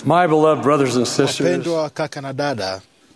My beloved brothers and sisters, Wapendwa kaka na dada,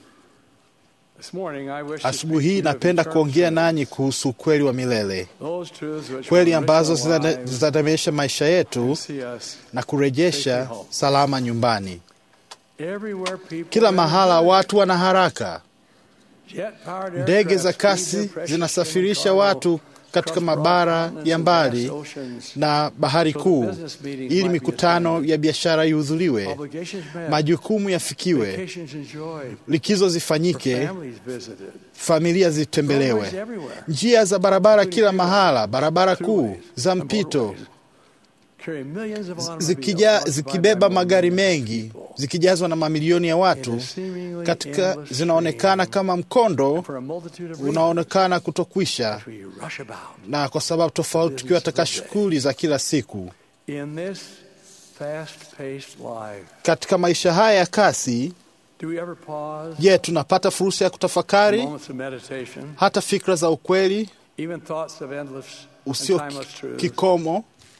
this morning I wish to asubuhi speak hii to you of napenda eternal kuongea truth, nanyi kuhusu ukweli wa milele, those truths which kweli will ambazo enrich our zitade- lives zitademesha maisha yetu and see us na kurejesha salama nyumbani. everywhere people Kila are mahala in watu wana haraka, jet-powered ndege za aircraft speed kasi their precious zinasafirisha human watu cargo katika across broad mabara continents ya and mbali vast oceans. na bahari So the kuu business meetings ili might be mikutano attended, ya biashara ihudhuriwe, obligations met, majukumu yafikiwe, vacations enjoyed, likizo zifanyike, families visited, familia roadways zitembelewe, everywhere, njia za barabara kila mahala, barabara kuu za and mpito motorways carry millions of automobiles zikija, occupied zikibeba by magari millions of mengi people. zikijazwa na mamilioni ya It watu is seemingly katika endless zinaonekana stream kama mkondo for a multitude of reasons unaonekana kutokwisha, which we rush about. na kwa sababu tofauti, tukiwa katika shughuli za kila siku. In this fast-paced life, Katika maisha haya ya kasi, do we ever pause? je, tunapata fursa ya kutafakari Moments of meditation, hata fikra za ukweli even thoughts of endless and usio timeless truths. kikomo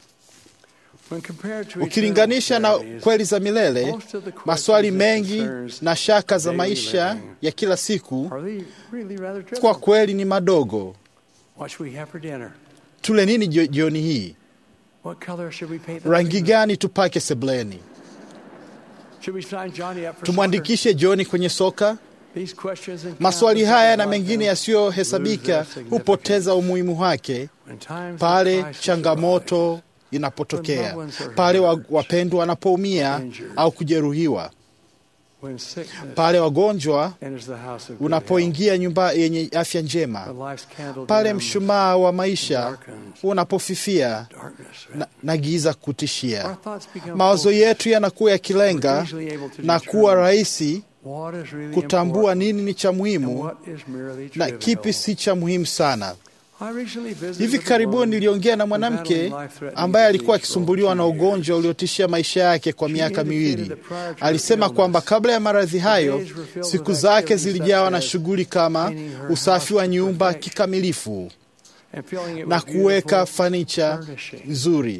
When compared to ukilinganisha na eternal kweli za milele? most of the questions Maswali that mengi concerns na shaka za daily maisha living ya kila siku are they really rather kwa trivial. kweli ni madogo. What should we have for dinner? Tule nini jio- jioni hii? What color should we paint the Rangi living room? gani tupake sebleni? Should we sign Johnny up for soccer? Tumwandikishe Joni kwenye soka? These questions and Maswali countless haya others na like mengine them yasiyohesabika lose their significance hupoteza umuhimu wake when times of pale crisis changamoto arise, inapotokea, pale wa- wapendwa wanapoumia au kujeruhiwa, when sickness pale wagonjwa enters the house of good health, unapoingia nyumba yenye afya when njema, life's candle pale dims, mshumaa wa maisha unapofifia darkness na, na giza Our kutishia. thoughts become Mawazo focused. yetu yanakuwa yakilenga We're easily able to na determine kuwa rahisi what is really kutambua important nini ni cha and muhimu what is merely na trivial. kipi si cha muhimu sana. I recently visited Hivi with a karibuni woman niliongea na who battled mwanamke life-threatening ambaye alikuwa disease for akisumbuliwa na two years. ugonjwa uliotishia maisha yake kwa She miaka indicated miwili. that prior to her Alisema illness, kwamba kabla ya maradhi hayo, days were filled siku with zake activities zilijawa na such as shughuli kama cleaning her usafi wa house to nyumba perfection kikamilifu and filling it na with kuweka beautiful fanicha furnishings. nzuri.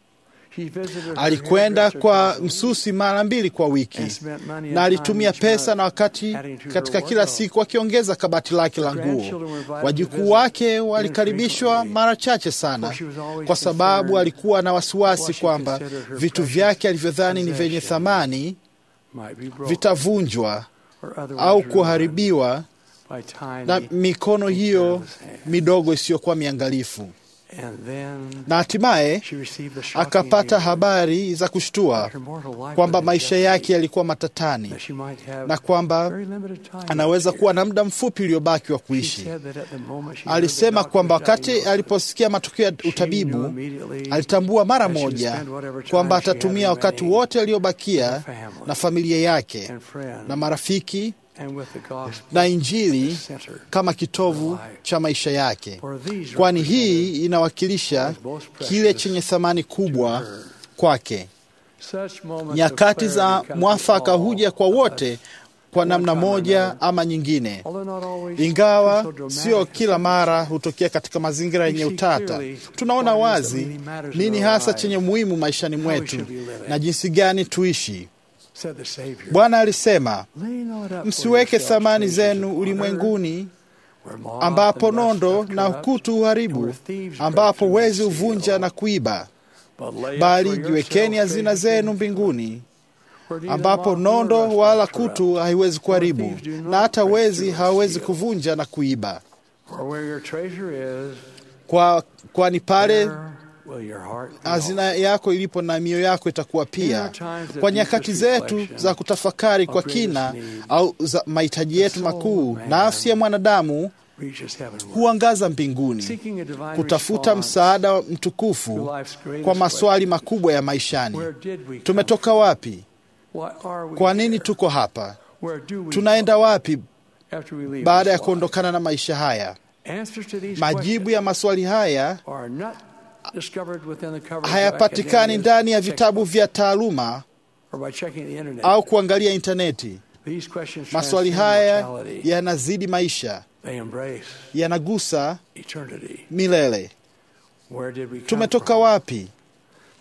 She visited her Alikwenda hairdresser kwa twice a week msusi mara mbili kwa wiki and spent money and na alitumia time each pesa month na wakati adding to her katika kila wardrobe. siku akiongeza kabati lake la Her nguo. grandchildren were invited to Wajukuu visit wake walikaribishwa infrequently, mara chache sana, for she was always kwa sababu concerned alikuwa na what wasiwasi she kwamba considered her vitu precious vyake alivyodhani ni vyenye possessions thamani might be broken vitavunjwa or otherwise au ruined kuharibiwa by tiny na mikono hiyo careless hands. midogo isiyokuwa miangalifu. And then Na hatimaye she received the shocking akapata news habari za kushtua that her mortal life kwamba was in maisha jeopardy, yake yalikuwa matatani that she might have na kwamba very limited time anaweza left kuwa here. na muda mfupi uliobaki wa She kuishi. said that at the moment she heard the Alisema doctor's kwamba wakati diagnosis, aliposikia matokeo ya she knew utabibu immediately alitambua mara that she would moja spend whatever time kwamba she had atatumia wakati remaining wote aliobakia with her family na familia yake and friends na marafiki and with the gospel na Injili center. kama kitovu cha maisha yake, For these kwani hii represented inawakilisha what was most precious kile chenye thamani to kubwa her. kwake. Such moments of Nyakati clarity za come to mwafaka all huja kwa of wote us. kwa one namna time or moja another. ama nyingine, Although not always ingawa so dramatic sio as kila some. mara hutokea katika mazingira yenye We see utata. clearly Tunaona what it is that wazi really matters in nini our hasa lives. chenye muhimu maishani How we mwetu should be living. na jinsi gani tuishi. Said the Savior. Bwana alisema, Lay not up for msiweke yourselves thamani treasures zenu upon earth, ulimwenguni where moth ambapo and rust nondo doth na corrupt, ukutu and uharibu, where thieves break ambapo through wezi and huvunja steal. na kuiba, But lay up bali for jiwekeni yourselves hazina treasures zenu in mbinguni where neither ambapo moth nor nondo rust wala doth corrupt, kutu haiwezi kuharibu thieves do not na hata break wezi through and hawawezi steal. kuvunja na kuiba. For where your treasure is, Kwa kwani pale there will your heart be hazina also. yako ilipo na mioyo yako itakuwa pia. Kwa nyakati zetu za kutafakari kwa kina au za mahitaji yetu makuu, nafsi ya mwanadamu Reaches heavenward, huangaza mbinguni seeking a divine kutafuta response msaada to mtukufu life's greatest kwa maswali question. makubwa ya maishani. Where did we come Tumetoka wapi? from? Why are we Kwa nini here? tuko hapa? Where do we Tunaenda wapi go after we leave baada ya this life? kuondokana na maisha haya? Answers to these Majibu questions ya maswali haya are not discovered within the covers of hayapatikani academia's ndani ya vitabu textbooks vya taaluma or by checking the internet. au kuangalia intaneti. These questions Maswali transcend haya mortality. yanazidi maisha, They embrace yanagusa eternity. milele. Where did we come Tumetoka from? wapi?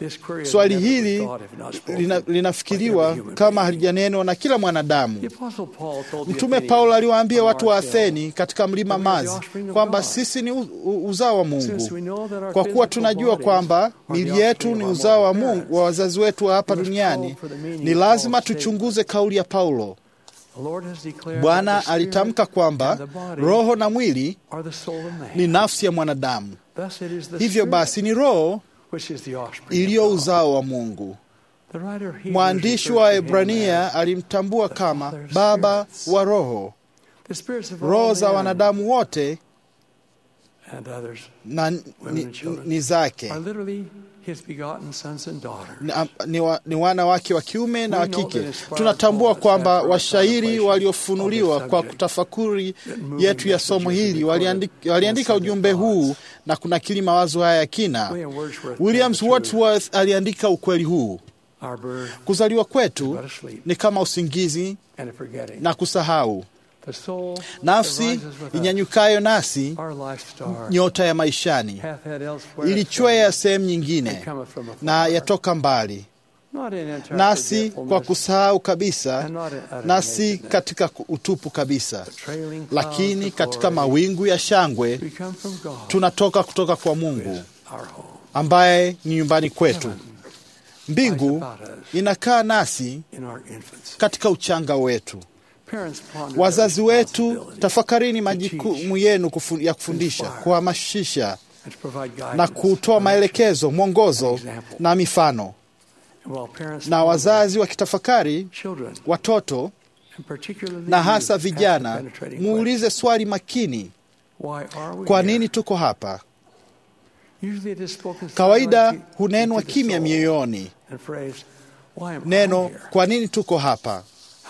Swali hili lina, linafikiriwa kama halijanenwa na kila mwanadamu. Mtume Paulo aliwaambia watu wa Atheni katika mlima Mazi kwamba sisi ni uzao wa Mungu. Kwa kuwa tunajua kwamba mili yetu ni uzao wa Mungu wa wazazi wetu wa hapa duniani, ni lazima tuchunguze kauli ya Paulo. Bwana alitamka kwamba roho na mwili ni nafsi ya mwanadamu. Hivyo basi ni roho iliyo uzao wa Mungu. Mwandishi wa Ebrania alimtambua kama baba wa roho. Roho za wanadamu wote na ni, ni zake ni, ni, wa, ni wana wake wa kiume na wa kike. Tunatambua kwamba washairi waliofunuliwa kwa kutafakuri yetu ya somo hili waliandika, waliandika ujumbe huu na kunakili mawazo haya ya kina. Williams Wordsworth aliandika ukweli huu: kuzaliwa kwetu ni kama usingizi na kusahau nafsi inyanyukayo nasi, nyota ya maishani, ilichwea sehemu nyingine na yatoka mbali nasi kwa kusahau kabisa, nasi katika utupu kabisa, lakini katika mawingu ya shangwe tunatoka kutoka kwa Mungu ambaye ni nyumbani kwetu. Mbingu inakaa nasi katika uchanga wetu. Wazazi wetu, tafakarini majukumu yenu ya kufundisha, kuhamasisha na kutoa maelekezo, mwongozo na mifano. Na wazazi wakitafakari watoto na hasa vijana, muulize swali makini: kwa nini tuko hapa? Kawaida hunenwa kimya mioyoni neno kwa nini tuko hapa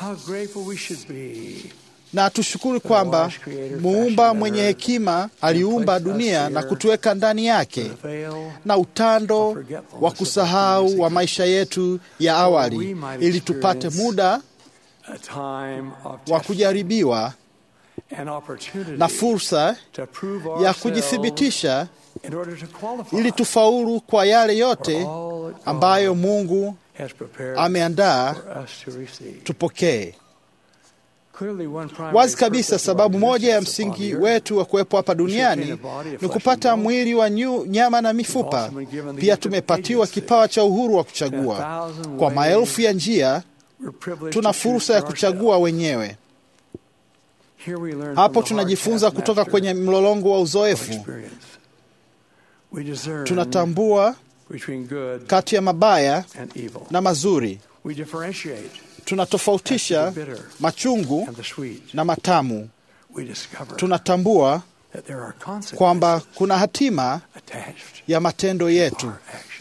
na tushukuru kwamba muumba mwenye hekima aliumba dunia na kutuweka ndani yake, na utando wa kusahau wa maisha yetu ya awali, ili tupate muda wa kujaribiwa na fursa ya kujithibitisha, ili tufaulu kwa yale yote ambayo Mungu ameandaa tupokee. Wazi kabisa, sababu moja ya msingi wetu wa kuwepo hapa duniani ni kupata mwili wa nyu, nyama na mifupa. Pia tumepatiwa kipawa cha uhuru wa kuchagua. Kwa maelfu ya njia, tuna fursa ya kuchagua wenyewe. Hapo tunajifunza kutoka kwenye mlolongo wa uzoefu. Tunatambua kati ya mabaya na mazuri. Tunatofautisha machungu na matamu. Tunatambua kwamba kuna hatima ya matendo yetu.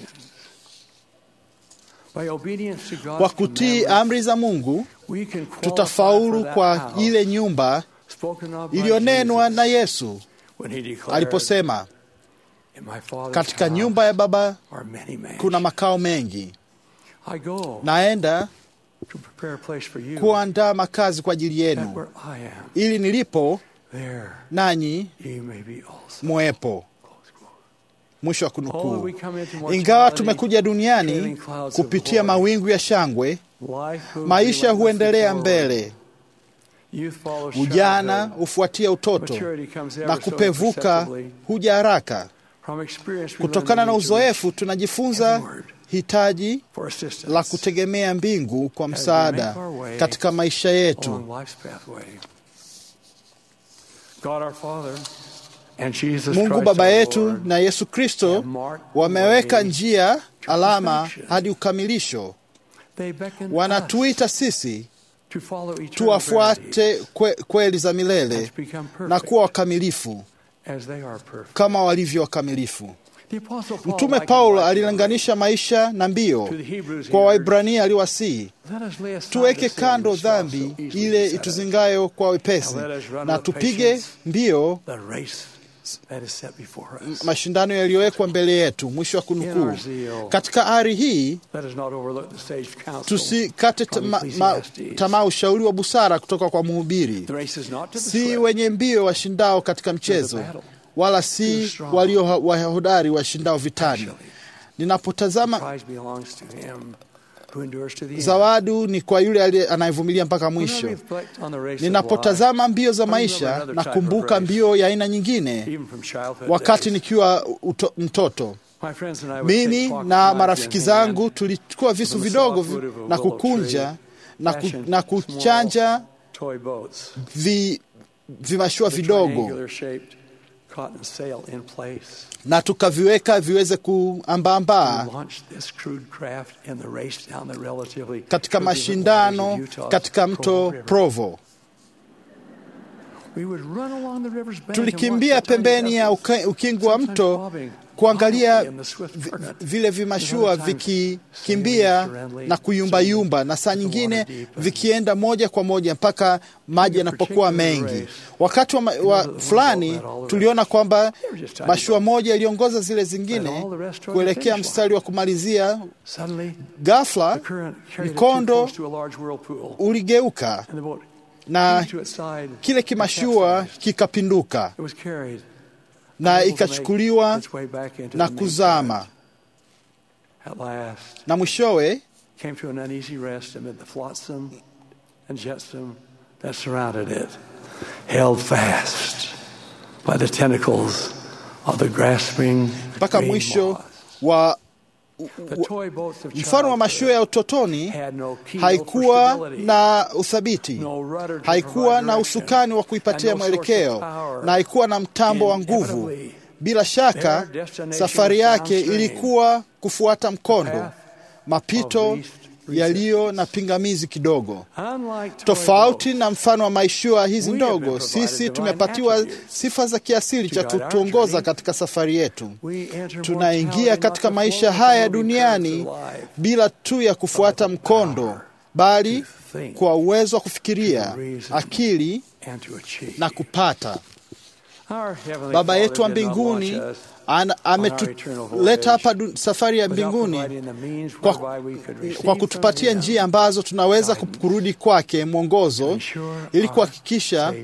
Kwa kutii amri za Mungu, tutafaulu kwa ile nyumba iliyonenwa na Yesu aliposema, katika nyumba ya Baba kuna makao mengi, naenda kuandaa makazi kwa ajili yenu, ili nilipo nanyi mwepo. Mwisho wa kunukuu. Ingawa tumekuja duniani kupitia mawingu ya shangwe, maisha huendelea mbele. Ujana hufuatia utoto na kupevuka huja haraka. Kutokana na uzoefu, tunajifunza hitaji la kutegemea mbingu kwa msaada katika maisha yetu. Mungu Baba yetu na Yesu Kristo wameweka njia, alama hadi ukamilisho. Wanatuita sisi tuwafuate kwe, kweli za milele na kuwa wakamilifu kama walivyo wakamilifu. Mtume Paulo alilinganisha maisha na mbio. Kwa Waibrania aliwasihi, tuweke kando dhambi ile ituzingayo kwa wepesi, na tupige mbio mashindano yaliyowekwa mbele yetu. Mwisho wa kunukuu. Katika ari hii tusikate tamaa ushauri wa busara kutoka kwa mhubiri. Si wenye mbio washindao katika mchezo, wala si walio wahodari washindao vitani, Ninapotazama Prize belongs to him who endures to the end. zawadi ni kwa yule aliye- anayevumilia mpaka When I mwisho. reflect on the race of Ninapotazama mbio za I remember maisha another na type of kumbuka race. mbio ya aina nyingine life, even from childhood wakati days. nikiwa uto, mtoto. My friends and I would take Mimi pocket na knives marafiki in zangu hand, tulichukua visu from the vidogo softwood vi- of a na willow kukunja tree, na, ku, fashioned na small kuchanja toy boats. vi, vimashua The vidogo triangular shaped cotton sail in place. na tukaviweka viweze kuambaambaa We launched this crude craft in the race down the relatively katika turbulent mashindano waters of Utah's katika Provo mto River. Provo. We would run along the river's bank and Tulikimbia watch the tiny pembeni ya vessels, uka- ukingo wa sometimes mto bobbing kuangalia wildly in the swift vi- current. vile vimashua Sometimes vikikimbia sailing serenely, na kuyumbayumba, na saa the nyingine water deepens. vikienda moja kwa moja mpaka maji In a yanapokuwa particular mengi. race, Wakati wa, ma- wa the one fulani boat led all the tuliona kwamba They were just tiny mashua boats. moja iliongoza zile Led zingine all the rest toward the kuelekea finish mstari wa kumalizia. Suddenly, Ghafla the current carried it too mkondo close to a large whirlpool, uligeuka and the boat na heaved to its side kile and kimashua capsized. kikapinduka It was carried, na unable to make ikachukuliwa its way back into na the main kuzama, current. At last, na mwishowe came to an uneasy rest amid the flotsam and jetsam that surrounded it, held fast by the tentacles of the grasping mpaka green mwisho moth. wa The toy boats of mfano wa mashua ya childhood utotoni had no keel haikuwa for stability, na uthabiti, no rudder to haikuwa provide na direction, usukani wa kuipatia and no source of mwelekeo power. na haikuwa na mtambo wa nguvu. Inevitably, Bila shaka, their destination safari was yake downstream. ilikuwa kufuata mkondo, path mapito of least yaliyo na pingamizi kidogo. Unlike toy Tofauti boats, na mfano wa mashua hizi We have been ndogo, provided sisi divine tumepatiwa attributes sifa za kiasili to cha guide our kutuongoza journey. katika safari yetu. we enter Tunaingia mortality katika not to maisha float haya along the currents duniani of life, bila tu ya kufuata mkondo, bali to think kwa uwezo wa kufikiria, to reason. akili and to achieve. na kupata. Our Heavenly Baba Father yetu wa did not mbinguni launch us ana- ametuleta hapa du- safari ya without mbinguni providing the means kwa, whereby we could receive kwa from kutupatia Him njia ambazo tunaweza ku- kurudi kwake mwongozo ensure ili our kuhakikisha safe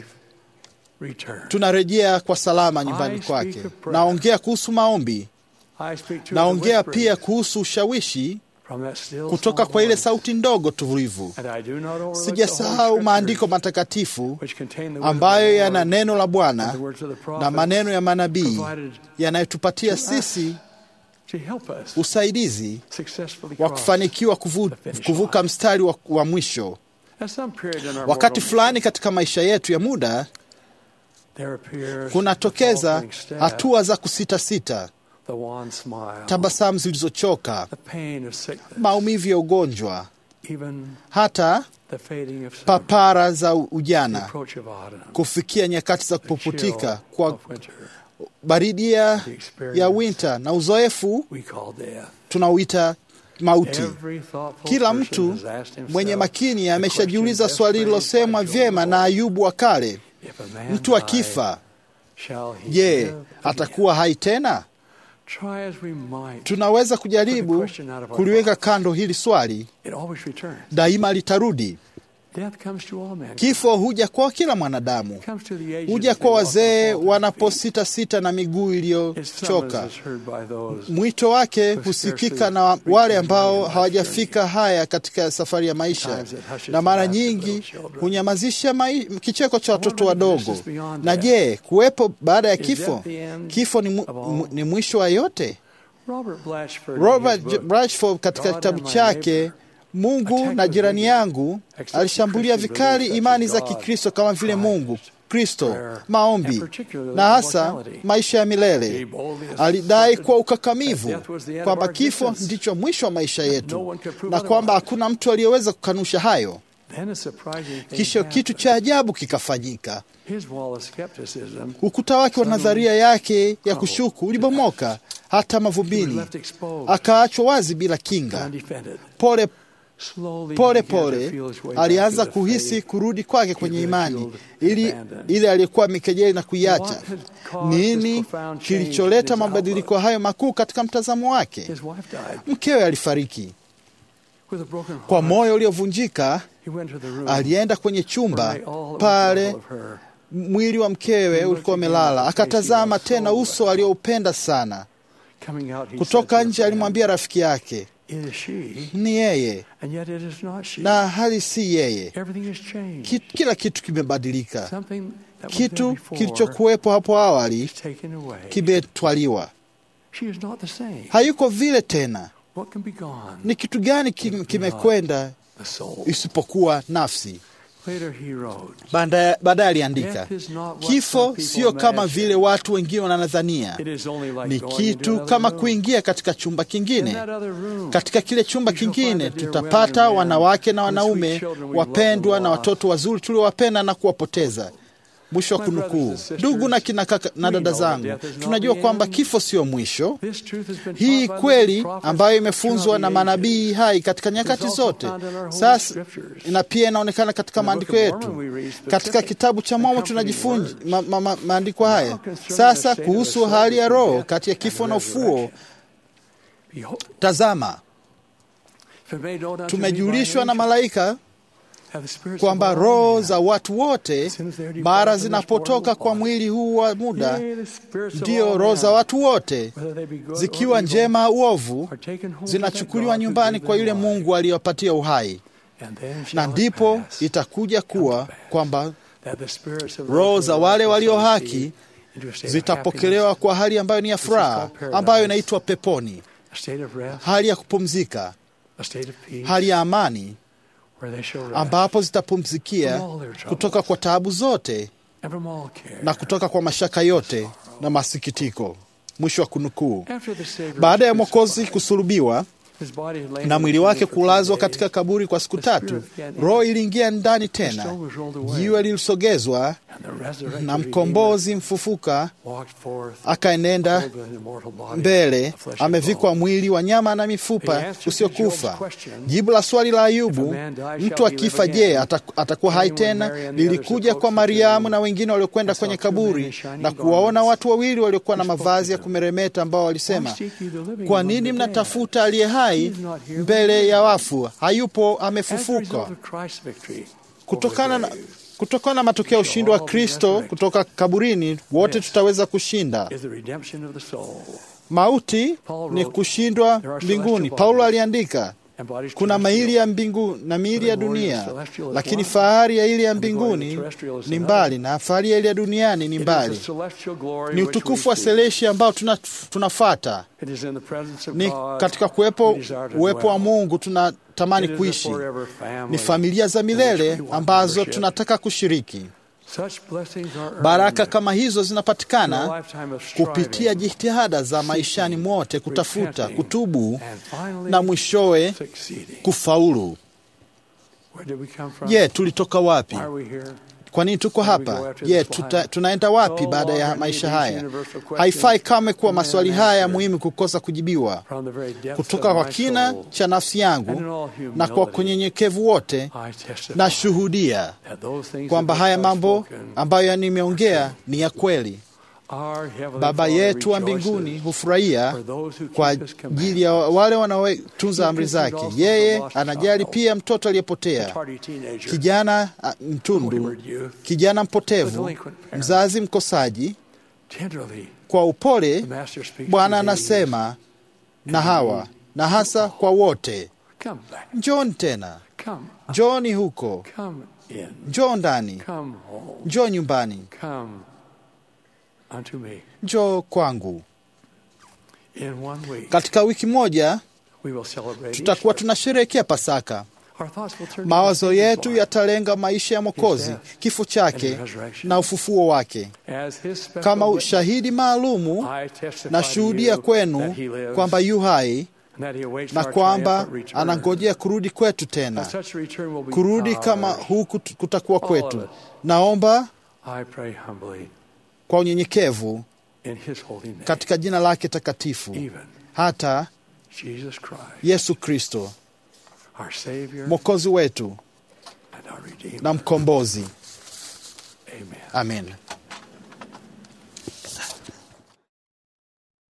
return. tunarejea kwa salama nyumbani I speak kwake. of prayer. Naongea kuhusu maombi, I speak to the naongea whisperings pia kuhusu ushawishi from that still kutoka small kwa ile voice. sauti ndogo tulivu. And I do not overlook the Sijasahau Holy maandiko Scriptures, matakatifu which contain the word of ambayo the yana Lord, neno la Bwana the words of the na prophets, maneno ya manabii provided yanayotupatia to us sisi to help us usaidizi successfully wa cross. kufanikiwa kuvu, the finish kuvuka line. mstari wa, wa mwisho. At some period in our Wakati mortal fulani katika maisha yetu ya muda there appears kunatokeza the faltering step, hatua za kusitasita, the wan smile, tabasamu zilizochoka, the pain of sickness, maumivu ya ugonjwa, even hata the fading of summer, papara za the ujana, approach of autumn, kufikia nyakati za the chill kupuputika kwa of winter, baridi ya, the experience ya winter na uzoefu we call death. tunauita mauti. Every thoughtful Kila person mtu has asked himself mwenye makini the ameshajiuliza question swali best lilosemwa phrased by vyema Job. na Ayubu wa kale, If a man mtu die, akifa, shall he je, live atakuwa hai tena? again? Try as we might, Tunaweza kujaribu kuliweka kando hili swali, it always returns. daima litarudi. Death comes to all men. Kifo huja kwa kila mwanadamu, comes to the aged huja as they kwa walk on wazee faltering feet. wanaposita sita na miguu His iliyochoka. summons is heard by those Mwito wake husikika na wale ambao hawajafika haya katika safari ya maisha, na mara nyingi hunyamazisha mai, kicheko cha watoto wadogo. Na je, kuwepo baada ya kifo? Kifo ni, mu, mu, ni mwisho wa yote? Robert Blatchford, in Robert his book, Blatchford katika God kitabu and My chake Neighbor, Mungu na jirani yangu alishambulia vikali imani za Kikristo kama vile Mungu, Kristo, maombi na hasa maisha ya milele. Alidai kwa ukakamivu kwamba kifo ndicho mwisho wa maisha yetu na kwamba hakuna mtu aliyeweza kukanusha hayo. then a surprising thing Kisha kitu happened. cha ajabu kikafanyika. His wall of skepticism Ukuta wake wa nadharia yake ya kushuku ulibomoka hata he was mavumbini, left exposed, akaachwa wazi bila kinga. undefended. Pole Slowly he pole began to pole feel his way back alianza to the kuhisi faith kurudi kwake kwenye imani ridiculed ili and abandoned. ile aliyekuwa mikejeli na kuiacha. What had caused Nini this profound change in kilicholeta his mabadiliko hayo makuu katika mtazamo wake? His wife died Mkewe alifariki. with a broken Kwa heart. moyo uliovunjika, He went to the room alienda kwenye where chumba lay all that was pale left of her. mwili wa mkewe ulikuwa umelala, akatazama tena uso alioupenda sana. Coming out, he Kutoka said to nje her alimwambia rafiki yake, friend, It is she, ni yeye and yet it is not she. na hali si yeye. Everything has changed. Ki- Kila kitu kimebadilika, Something that was there kitu before kilichokuwepo hapo awali is taken away. kimetwaliwa, She is not the same. hayuko vile tena. What can be gone? Ni kitu gani kim- kimekwenda The soul. isipokuwa nafsi? Later he wrote, Baadaye baadaye aliandika, Death is not what some kifo people sio kama imagine. vile watu wengine wanadhania. It is only like Ni going into kitu another kama room. kuingia katika chumba In kingine. that other room, Katika kile chumba We shall kingine find the dear tutapata women and wanawake na men, and sweet wanaume children we wapendwa love na and watoto wazuri tuliowapenda na kuwapoteza. Mwisho wa My brothers kunukuu. and sisters, Ndugu na kina kaka na we dada know zangu, that death is not tunajua the kwamba end. kifo sio mwisho. This truth has been Hii taught by kweli the prophets ambayo imefunzwa throughout na the manabii ages. hai katika nyakati also zote, found in our holy sasa scriptures. na pia inaonekana katika In the maandiko Book of yetu. Mormon we read specific Katika kitabu cha and Mormon comforting tunajifunza words. ma, ma, ma, maandiko haya. Now concerning the Sasa state of the kuhusu soul hali ya between roho death kati ya and kifo the na ufuo, resurrection. Behold, tazama, if it made known unto me by tumejulishwa na angels, malaika have the spirits kwamba of all roho men. za watu wote Since they are mara departed from this zinapotoka mortal kwa body. mwili huu wa muda, Yea, the spirits of ndiyo all roho men, za watu wote whether they be good zikiwa or evil, njema au ovu, are taken home to zinachukuliwa that God who nyumbani gave kwa them yule life. Mungu aliyopatia uhai, And then shall na it ndipo pass itakuja kuwa kwamba that the spirits of roho those za who wale are walio righteous haki receive into a state of zitapokelewa kwa hali ambayo ni ya furaha, paradise. ambayo inaitwa peponi, happiness, a state of rest, hali ya kupumzika, a state of peace, hali ya amani, where they shall rest ambapo zitapumzikia from all their troubles kutoka kwa taabu zote and from all care. na kutoka kwa mashaka yote na masikitiko. Mwisho wa kunukuu. After the Savior Baada ya was Mwokozi crucified, kusulubiwa his body had lain na in mwili the wake tomb for three kulazwa days. katika kaburi kwa siku The tatu, spirit began roho in- iliingia ndani The tena, stone was rolled away, jiwe lilisogezwa, and the resurrected na Redeemer mkombozi mfufuka walked forth, akaenenda clothed with an immortal body mbele, of flesh and amevikwa bone. mwili wa nyama na The mifupa answer to usiokufa. Job's question, Jibu la swali la Ayubu, If a man die, shall mtu he live akifa, je, again? ata- atakuwa hai Came when tena? Mary and the others Lilikuja approached kwa the Mariamu tomb na wengine waliokwenda and saw kwenye two men in kaburi shining na kuwaona garments watu wawili waliokuwa na who spoke mavazi to ya them. kumeremeta, ambao Why walisema, seek ye the living kwa among nini the dead? mnatafuta aliye hai He is not here, mbele but ya dead. wafu? Hayupo, As a amefufuka. result of Christ's victory over Kutokana na, the grave kutokana na matokeo ya ushindi wa Kristo kutoka kaburini, wote Yes. tutaweza kushinda is the redemption of the soul. mauti. Paul Ni wrote, kushindwa "There are mbinguni. celestial Paulo bodies aliandika And bodies kuna terrestrial. maili ya mbingu na miili ya But the glory of dunia, the celestial is lakini one, fahari ya ile ya and the glory of the mbinguni terrestrial is ni another. mbali, na fahari ya ile ya duniani ni It is mbali. the celestial glory Ni which utukufu we wa seek. seleshi ambao tuna, tunafata It is in the presence of ni God katika kuwepo we desire to uwepo wa dwell. Mungu tunatamani It is a kuishi. forever family Ni familia za in which milele we want ambazo membership. tunataka kushiriki. Such blessings are earned Baraka kama hizo through a zinapatikana lifetime of kupitia striving, jitihada za maishani mwote, kutafuta, repenting, kutubu and finally na mwishowe succeeding. kufaulu. Where did we come from? Je, tulitoka wapi? Why are we here? Kwa nini tuko hapa? Je, tuta, tunaenda wapi baada ya maisha haya? Haifai kamwe kuwa maswali haya muhimu kukosa kujibiwa From the very depths kutoka of kwa my kina soul, cha nafsi yangu and in all na kwa humility, kunyenyekevu wote I testify nashuhudia that those things kwamba of which haya I've mambo spoken, ambayo nimeongea ni ya kweli. our Heavenly Baba Father yetu wa rejoices mbinguni hufurahia for those who kwa keep His ajili ya wale wanaotunza He amri considered zake. also the Yeye lost anajali child, pia mtoto the aliyepotea, tardy teenager, kijana a, mtundu, wayward youth, kijana the mpotevu, delinquent parent. mzazi mkosaji. Tenderly, Kwa upole the Master speaks Bwana to these. anasema na hawa na hasa kwa wote, Come back. njooni tena, Come. njooni huko, Come in. njoo ndani, Come home. njoo nyumbani, Come unto me. njoo kwangu. In one week, Katika wiki moja we will celebrate tutakuwa Easter. tunasherehekea Pasaka. Our thoughts will turn to Mawazo the yetu life yatalenga maisha ya Mwokozi, kifo chake na ufufuo wake. as his special Kama witness. ushahidi maalumu, I testify nashuhudia to you kwenu that he lives kwamba yu hai and that he awaits na our kwamba triumphant return. anangojea kurudi kwetu That tena. such a return will be Kurudi ours. kama huku t- kutakuwa All of kwetu. it. Naomba I pray humbly kwa unyenyekevu in his holy name. katika jina lake takatifu, Even hata Jesus Christ, Yesu Kristo our Savior mwokozi wetu and our Redeemer. na mkombozi. Amen. Amen.